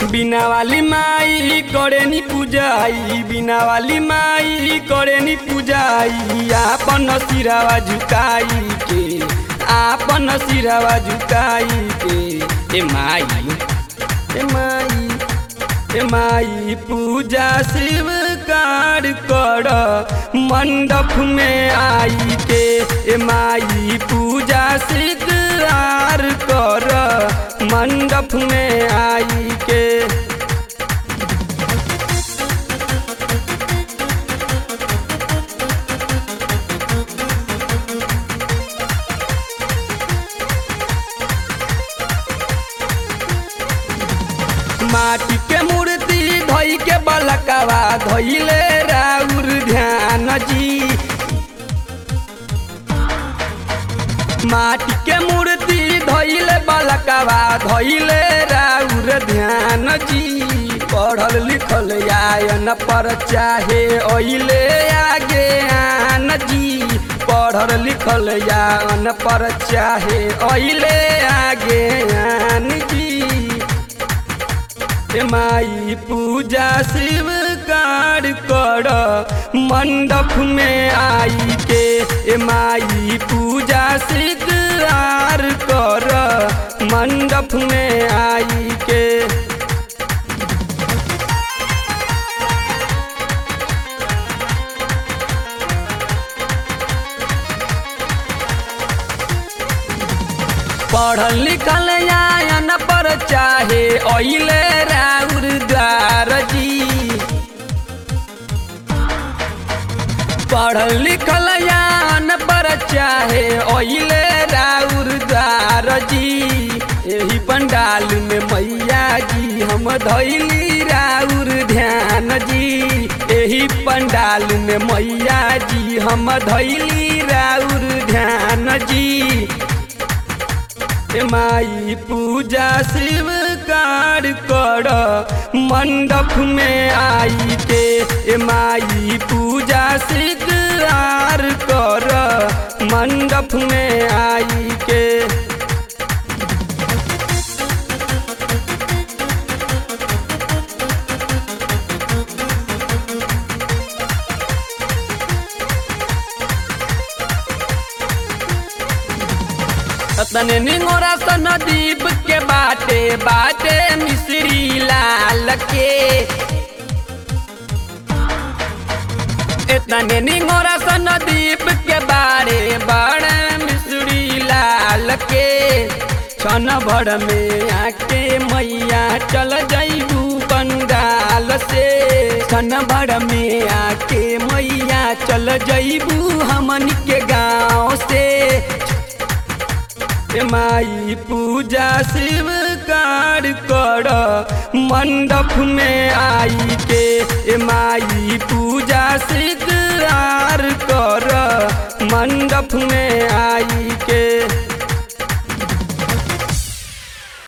बिना वाली माई करे नी पूजाई बिना वाली माई करे नी पूजाई आपन सिरावा झुकाई के आपन सिरावा झुकाई के ए माई ए माई ए माई पूजा शिव कार कर मंडप में आई के ए माई पूजा शिकार कर मंडप में आई के माटी के मूर्ति धोई के बलकवा धोइले राउर ध्यान जी माटी के मूर्ति धोइले बलकवा धोइले राउर ध्यान जी पढ़ल लिखल आयन पर चाहे ओइले आगे आन जी पढ़ल लिखल आयन पर चाहे ओइले आगे आन जी ए माई पूजा शिव कार कर मंडप में आई के ए माई पूजा शिकार कर मंडप में आई के पढ़ल लिखल आयन पर चाहे ओइले राउर द्वार जी पढ़ल लिखल आयन पर चाहे ओइले राउर द्वार जी एही पंडाल में मैया जी हम धैली राउर ध्यान जी एही पंडाल में मैया जी हम धैली राउर ध्यान जी ए माई पूजा शिव कार कर मंडप में आई के ए माई पूजा शिकार कर मंडप में आई के तने निंगोरा सन दीप के बाटे बाटे मिश्री लाल के इतने निंगोरा सन दीप के बारे बड़े मिश्री लाल के छन भर में आके मैया चल जाइबू पंडाल से छन भर में आके मैया चल जाइबू हमन के गाँव से ए माई पूजा शिव कार कर मंडप में आई के ए माई पूजा शिकार कर मंडप में आई के